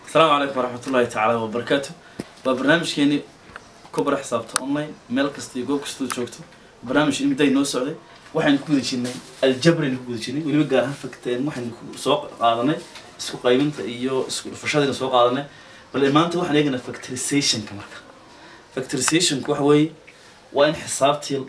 asalaamu calaykum waraxmatullaahi tacaala wabarakaatu waa barnaamijkeeni kubara xisaabta online meel kasta iyo goob kastoo joogto barnaamij imday noo socday waxaynu ku guda jirnay aljabraynu ku guda jirnay weliba gaar ahaan fakteen waxaynu ku- soo qaadanay isku qaybinta iyo isku dhufashadaynu soo qaadanay bal maanta waxaan eeganaa factorizationka marka factorizationka waxa weeye waa in xisaabtii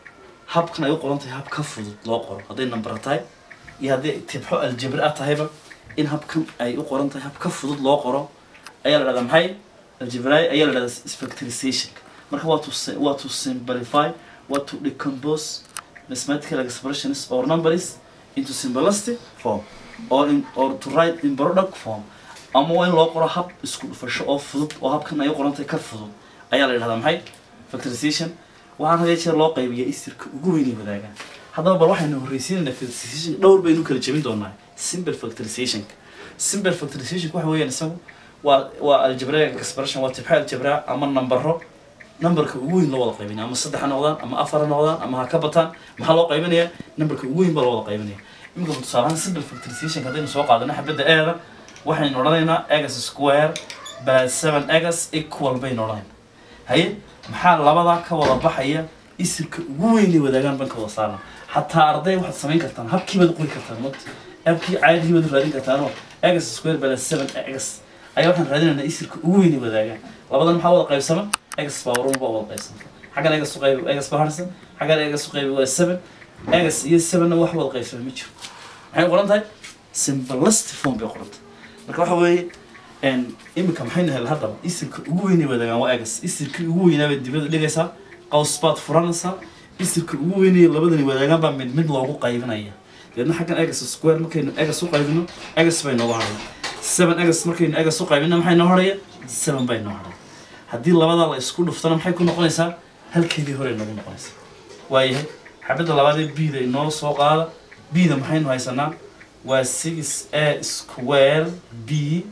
habkan ay u qoran tahay hab ka fudud loo qoro hadday number tahay iyo haddii tibxo aljabri ah tahayba in habkan ay u qoran tahay hab ka fudud loo qoro ayaa la dhahdaa maxay aljabri ayaa la dhahdaa factorization marka waa to si- waa to simplify waa to decompose mathematical expressions or numbers into simplistic form or in or to write in product form ama waa in loo qoro hab isku dhufasho oo fudud oo habkan ay u qoran tahay ka fudud ayaa la dhahdaa maxay factorization waxaan had iyo jeer loo qaybiyaa isirka ugu weynay wadaagaan haddaba bal waxaynu horreysiinaynaa factorization dhowr baynu kala jebin doonaa simple factorization simple factorization waxa weeyaan isagu waa waa algebraic expression waa tibxa aljabraa ama nambaro numberka ugu weyn loo wada qaybinaya ama saddex ha noqdaan ama afar ha noqdaan ama ha ka bataan maxaa loo qaybinayaa numberka ugu weyn baa loo wada qaybinaya iminka tusaale ahaan simple factorization haddaynu soo qaadano xabadda eeda waxaynu odhanaynaa egas square plus seven egas equal baynu odhanaynaa haye maxaa labadaa ka wada baxaya isirka ugu weynay wadaagaan banka wada saarna xataa arday waxaad samayn kartaan habkiibaad qori kartaan mot habkii caadigiibaad raadin kartaanoo egas square plus seven egas ayaa waxaan raadinaynaa isirka ugu weynay wadaagaan labadan maxaa wada qaybsama egas baa warun baa wada qaybsama xaggan egas u qaybi egas baa harsan xaggan egas u qaybi waa seven egas iyo sevenna wax wada qaybsama ma jiro maxay qoran tahay simplistic form bay qoran tahay marka waxa weeye een iminka maxaynu helay haddaba isirka ugu weynay wadaagaan waa egas isirkii ugu weynaa baad dibada dhigaysaa qaws baad furanaysaa isirka ugu weynay labadani wadaagaan baa mid mid loogu qaybinaya deedna xaggan egas square markaynu egas u qaybino egas bay nooga hadhay seven egas markaynu egas u qaybino maxay noo hadhaya seven bay noo hadhay haddii labadaa la isku dhuftana maxay ku noqonaysaa halkeedii hore nagu noqonaysaa waayahay xabadda labaadee bida inoo soo qaada bida maxaynu haysanaa waa six a square b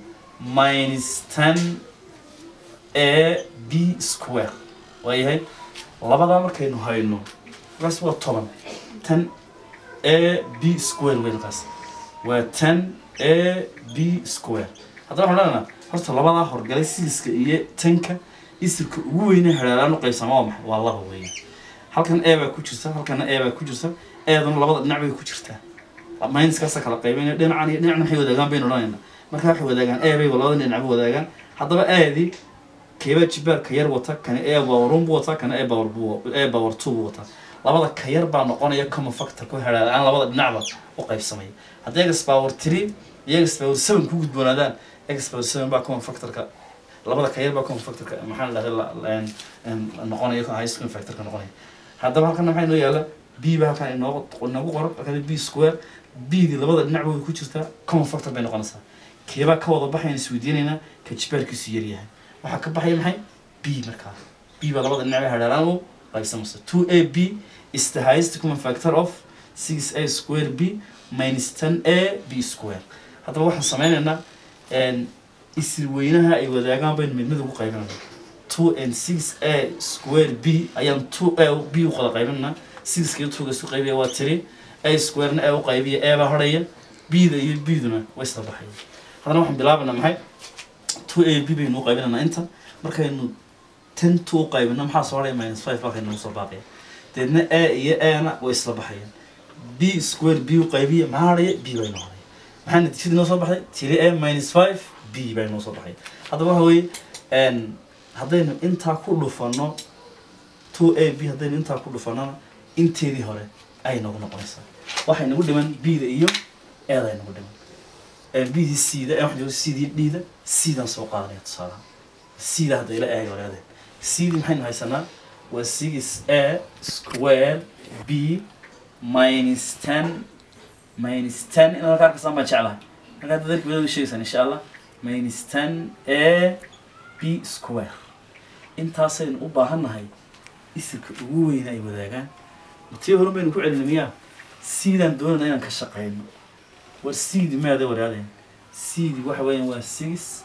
minus ten a b square waayahay labadaa markaynu hayno markaas waa toban ten a b square wey markaas waa ten a b square haddaba waxaan leenaha horta labadaa horgalay sidiska iyo tanka isirka ugu weynay hareeraan u qaybsama waa maxay waa laba weeyaan halkan a baa ku jirta halkana a baa ku jirta eeduna labada dhinac bay ku jirtaa minuskaasa kala qaybinaya dhinacan iyo dhinacan waxay wadaagaan baynu odhanaynaa marka waxay wadaagaan a bay labada dhinac ba wadaagaan haddaba aadi keebaa jibaar ka yar wata kana a power one buu wataa kana a power buu a power two buu wataa labada ka yar baa noqonaya common factor ku hareeraan labada dhinacba u qaybsamaya haddii egas power three iyo egas power seven ku gudboonaadaan egas power seven baa common factorka labada ka yar baa common factorka maxaa la dhahday noqonaya high school factorka noqonaya haddaba halkan maxay noo yaala b ba halkan inoogu inoogu qoran halkan b square b di labada dhinac bay ku jirtaa common factor bay noqonaysaa keebaa ka wada baxayna isweydiinaynaa ka jibaarkiisu yaryahay waxaa ka baxaya maxay b markaa b baa labada dhinac bay hadheeraan u qaybsamaysa two a b is the highest common factor of six a square b minus ten a b square haddaba waxaan sameynaynaa isir weynaha ay wadaagaan baynu mid mid ugu qaybinayna two and six a square b ayaan two a b u qada qaybinayna sixka iyo twoga isu qaybiya waa tiri a squarena a u qaybiya a baa horhaya b da iyo b duna way isla baxaya haddana waxaan bilaabanaa maxay two a b baynu u qaybinaynaa inta markaynu ten two u qaybino maxaa soo haraya minus five baa kaynu soo baaqaya deedna a iyo ana way isla baxayaan b square b u qaybiya maxaa haraya b bay noo haraya maxaa natiijadii noo soo baxday tiri a minus five b bay noo soo baxay haddaba waxa weeye n haddaynu intaa ku dhufano two a b haddaynu intaa ku dhufanona inteedii hore ay nagu noqonaysaa waxay nagu dhiman b da iyo eeda ay nagu dhiman b di c da waxaan jooga c di d da c daan soo qaadanaya tusaalaha c da hadda ila eega walaadeen c di maxaynu haysanaa waa six a square b minus ten minus ten inaad halkaa arkasaan baan jeclahay markaa dadalka wadada sheegaysaan insha allah minus ten a b square intaasaynu u baahannahay isirka ugu weyna ay wadaagaan tii hore baynu ku celina miyaa siidaan doonayna inaan ka shaqeyno war seedi maada waraadeen seedi waxa weeyaan waa six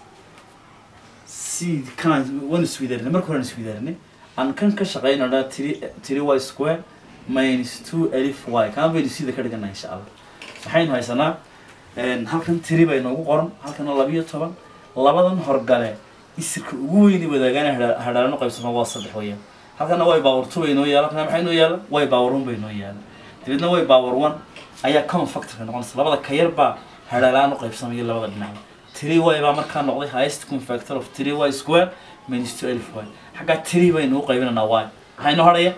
seed kanaan waan iswidaarinay marka horaan iswidaarinay aan kan ka shaqeyno dhaa tiri tiri y square minus two alif y kaan baynu siida ka dhiganaa insha allah maxaynu haysanaa halkan tiri bay noogu qoran halkana labiyo toban labadan horgale isirka ugu weyni wadaagaan hadhaalano qaybsama waa saddex weeyaan halkana way power two bay noo yaala halkana maxay noo yaala way power one bay noo yaala dabeedna way power one ayaa common factorka noqonaysa labada ka yar baa hadhaalaan u qaybsamaya labada dhinac three y baa markaa noqday highest common factor of three y square minus two elf y xaggaa three baynu u qaybinaynaa y maxaa inoo hadhaya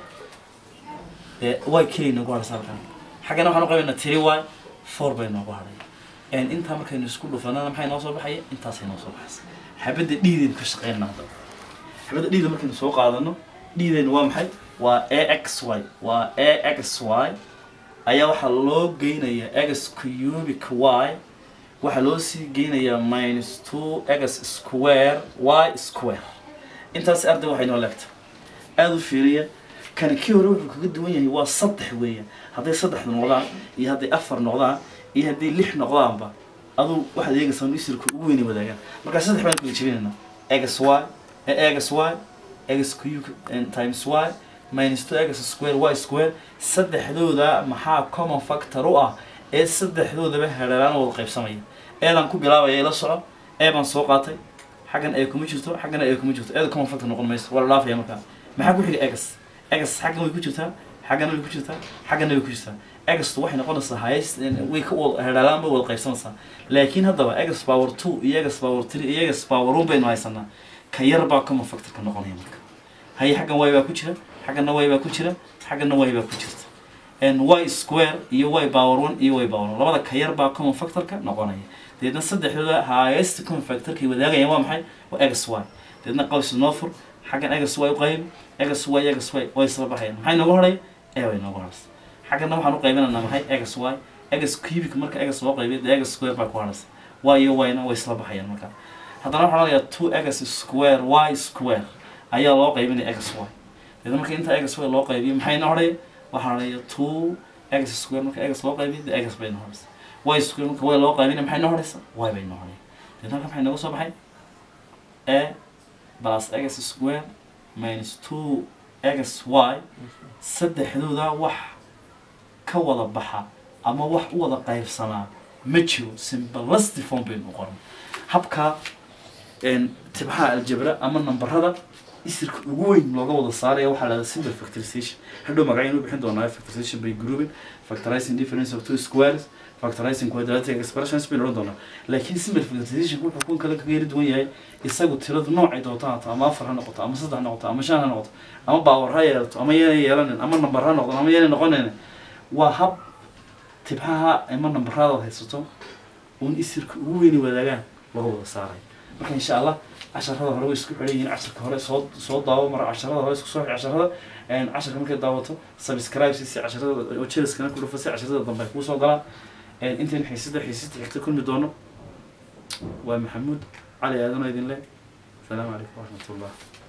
ee y keliya noogu hadhaysa halkan xaggana waxaan u qaybinaynaa three y four bay noogu hadhaya intaa markaynu isku dhufanana maxay noo soo baxaya intaasay noo soo baxaysa xabadda dhiidaynu ka shaqeynaa haddaba xabadda dhiida markaynu soo qaadano dhiidaynu waa maxay waa a x y waa a x y ayaa waxaa loo geynayaa x cubic y waxaa loo sii geynayaa minus two x square y square intaas arday waxay noo leegta aada u fiiriya kani kii hore wuxuu kaga duwan yahay waa saddex weeyaan hadday saddex noqdaan iyo hadday afar noqdaan iyo hadday lix noqdaanba aduu waxaad eegaysaa inu isirka ugu weyni wadaagaan markaa saddex baan kala jebinaynaa x y x y x cube times y minus two x square y square saddexdooda maxaa common factor u ah ee saddexdoodaba hadhalaan wada qaybsamaya eedaan ku bilaabaya ila soco ee baan soo qaatay xaggan ee kuma jirto xaggana ee kuma jirto eeda common factor noqon mayso waa la dhaafaya markaa maxaa ku xiga x x xaggan way ku jirtaa xaggana way ku jirtaa xaggana way ku jirtaa x waxay noqonaysaa highest way ka wada hadhaalaan bay wada qaybsanaysaa laakiin haddaba x power two iyo x power three iyo x power one baynu haysanaa ka yar baa common factorka noqonaya marka haye xaggan y baa ku jira xaggana y baa ku jira xaggana y baa ku jirta y square iyo y power one iyo y power one labada ka yar baa common factorka noqonaya deedna saddexdooda highest common factorkay wadaagayaan waa maxay waa x y deedna qaws noo fur xaggan x y u qayb x y x y way isla baxayaan maxay noogu hadhay e way noogu hadhaysa xaggana waxaan u qaybinaynaa maxay x y x cubic marka x loo qaybiyo dee x square baa ku hadhaysa y iyo y na way isla baxayaan marka haddana waxaan odhanayaa two x square y square ayaa loo qaybinaya x y deedna marka inta x y loo qaybiyo maxay noo hadhaya waxaa hadhaya two x square marka x loo qaybiyo dee x bay noo hadhaysa y square marka y loo qaybinaya maxay noo hadhaysa y bay noo hadhaya deedna halka maxay nooga soo baxay a plus x square minus two x y saddexdooda wax ka wada baxa ama wax u wada qaybsamaa ma jiro simbalasti form baynu qoran habka tibxaha aljabra ama nambarada isirka ugu weyn looga wada saaraya waxaa lahada simple factorization hadhow magacaynu bixin doonaa factorization by grouping factorizing difference of two squares factorizing quadratic expressions baynu odhan doonaa laakiin simple factorization wuxuu kun kale kaga yari duwan yahay isagu tiradu noocay doonta haato ama afar ha noqoto ama saddex ha noqoto ama shan ha noqoto ama baawar ha yeelato ama yana yeelanin ama nambar ha noqdo ama yana noqonayn waa hab tibxaha ama nambaradaad haysato uun isirka ugu weyni wadaagaan laga wada saaray marka insha allah casharada hore way isku xidhan yihiin casharka hore soo soo daawo mara casharada hore isku soo xidh casharada casharka markay daawato subscribe si si casharada oo jeliskana ku dhufa si casharada dambe ay kuu soo galaan intaynu xiisada xiisada xigta kulmi doono waa maxamuud cali aadanoo idin leh asalaamu calaykum waraxmatullah